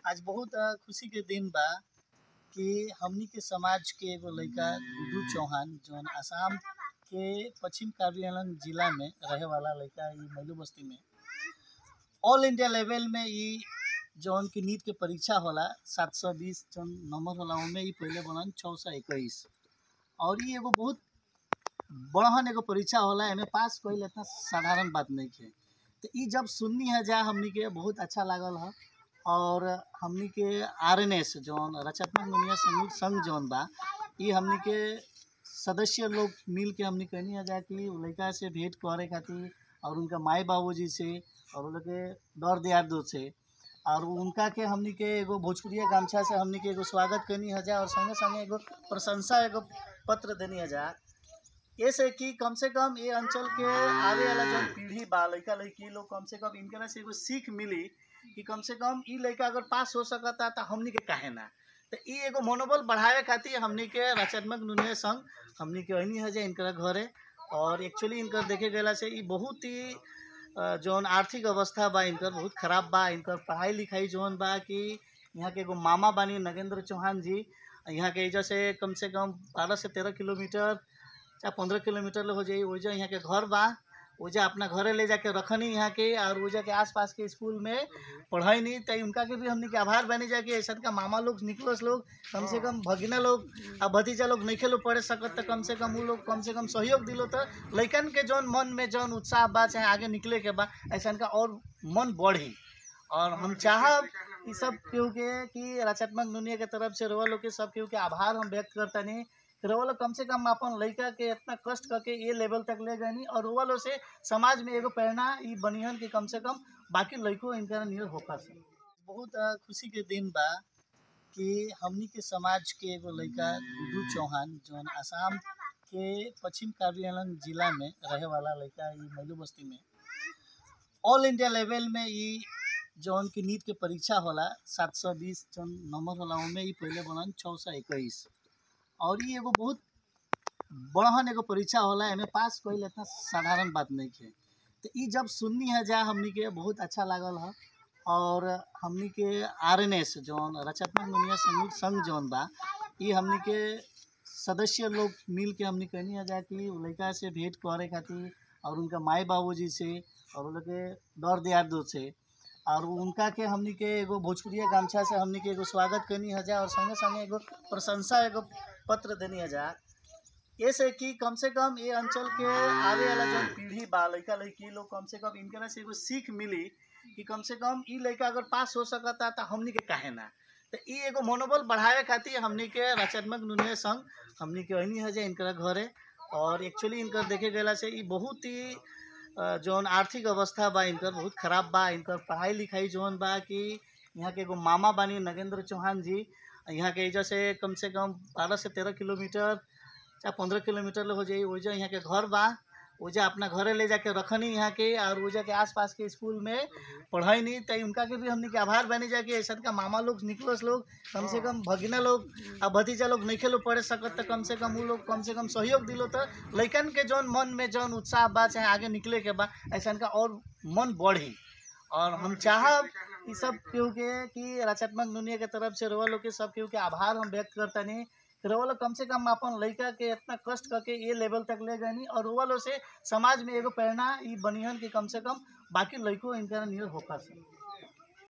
आज बहुत अ, खुशी के दिन बा कि हमनी के समाज के एगो लइका गुड्डू चौहान जौन आसाम के पश्चिम कार्बिआंग जिला में रहे वाला लइका ई मैलू बस्ती में ऑल इंडिया लेवल में ई जौन की नीट के परीक्षा होला सात सौ बीस जौन नंबर होला ओमे ई पहिले बनन छः सौ इक्कीस और ई एगो बहुत बड़हन एगो परीक्षा होला एमे पास कईल इतना साधारण बात नहीं है तो ई जब सुननी है जा हमनी के बहुत अच्छा लागल है और हमनी के आर एन एस जौन रचनात्मक दुनिया समूह संघ जौन बा ई हमनी के सदस्य लोग मिल के हमनी कहनी है जा कि उ लड़का से भेंट करे खातिर और उनका माई बाबूजी से और उन लोग के दौर दियार से और उनका के हमनी के एगो भोजपुरिया गामछा से हमनी के एगो स्वागत करनी है जा और संगे संगे एगो प्रशंसा एगो पत्र देनी है जा ऐसे कि कम से कम ये अंचल के आवे वाला जो पीढ़ी बा लड़का लड़की लोग कम से कम इनके से एगो सीख मिली कि कम से कम ई लड़का अगर पास हो सकता तो हमनी के काहे ना तो ई एगो मनोबल बढ़ावे खातिर हमनी के रचनात्मक दुनिया संघ हमनी के अहनी है जे इनकर घरे और एक्चुअली इनकर देखे गेला से ई बहुत ही अ, जौन आर्थिक अवस्था बा इनकर बहुत खराब बा इनकर पढ़ाई लिखाई जौन बा कि यहाँ के एगो मामा बानी नगेंद्र चौहान जी यहाँ के एजा से कम से कम बारह से तेरह किलोमीटर चाहे पंद्रह किलोमीटर ले हो जाई ओजा यहाँ के घर बा ओजा अपना घरे ले जाके रखनी यहाँ के और ओजा के आसपास के स्कूल में पढ़ाई नहीं तो उनका के भी हमने के आभार बनी जाके ऐसा का मामा लोग निकलस लोग कम से कम भगिना लोग आ भतीजा लोग नहीं लोग पढ़े सकत तो कम से कम वो लोग कम से कम सहयोग दिलो तो लइकन के जौन मन में जौन उत्साह बा चाहे आगे निकले के बा ऐसा का और मन बढ़ी और हम चाहब कि सब केहू के कि रचनात्मक दुनिया के तरफ से रोवा लोग के सब केहू के आभार हम व्यक्त करतनी कि रोवा लोग कम से कम अपन लड़का के इतना कष्ट करके ये लेवल तक ले गए और रोवा लोग से समाज में एगो प्रेरणा ई बनिहन कि कम से कम बाकी लड़कों इनका नियर होकर से बहुत अ, खुशी के दिन बा कि हमनी के समाज के एगो लड़का गुड्डू चौहान जौन आसाम के पश्चिम कार्बिआंग जिला में रहे वाला लड़का ई मैलू बस्ती में ऑल इंडिया लेवल में ई जौन की नीट के परीक्षा होला सात सौ बीस जौन नंबर होला ओमे ई पहिले बनन छः सौ इक्कीस और ई एगो बहुत बड़हन एगो परीक्षा होला एमे पास कईल इतना साधारण बात नहीं है तो ई जब सुननी है जा हमनी के बहुत अच्छा लागल है और हमनी के आर एन एस जौन रचनात्मक दुनिया समूह संघ जौन बा ई हमनी के सदस्य लोग मिल के हमनी कहनी है जा कि उ लड़का से भेंट करे खातिर और उनका माई बाबूजी से और उन लोग के दौर दियार से और उनका के हमनी के एगो भोजपुरिया गामछा से हमनी के एगो स्वागत करनी है जा और संगे संगे एगो प्रशंसा एगो पत्र देनी है जा ऐसे कि कम से कम ये अंचल के आवे वाला जो पीढ़ी बा लड़का लड़की लोग कम से कम इनके से एगो सीख मिली कि कम से कम ई लड़का अगर पास हो सकता तो हमनी के काहे ना तो ई एगो मनोबल बढ़ावे खातिर हमनी के रचनात्मक दुनिया संघ हमनी के अहनी है जे इनकर घरे और एक्चुअली इनकर देखे गेला से ई बहुत ही अ, जौन आर्थिक अवस्था बा इनकर बहुत खराब बा इनकर पढ़ाई लिखाई जौन बा कि यहाँ के एगो मामा बानी नगेंद्र चौहान जी यहाँ के एजा से कम से कम बारह से तेरह किलोमीटर चाहे पंद्रह किलोमीटर ले हो जाई ओजा यहाँ के घर बा ओजा अपना घरे ले जाके रखनी यहाँ के और ओजा के आसपास के स्कूल में पढ़ाई नहीं तो उनका के भी हमने के आभार बनी जाके ऐसा का मामा लोग निकलस लोग कम से कम भगिना लोग आ भतीजा लोग नहीं लोग पढ़े सकत तो कम से कम वो लोग कम से कम सहयोग दिलो तो लइकन के जौन मन में जौन उत्साह बा चाहे आगे निकले के बा ऐसा का और मन बढ़ी और हम चाहब कि सब केहू के कि रचनात्मक दुनिया के तरफ से रोवा लोग के सब केहू के आभार हम व्यक्त करतनी कि रोवा लोग कम से कम अपन लड़का के इतना कष्ट करके ये लेवल तक ले गए और रोवा लोग से समाज में एगो प्रेरणा ई बनिहन कि कम से कम बाकी लड़कों इनका नियर होकर से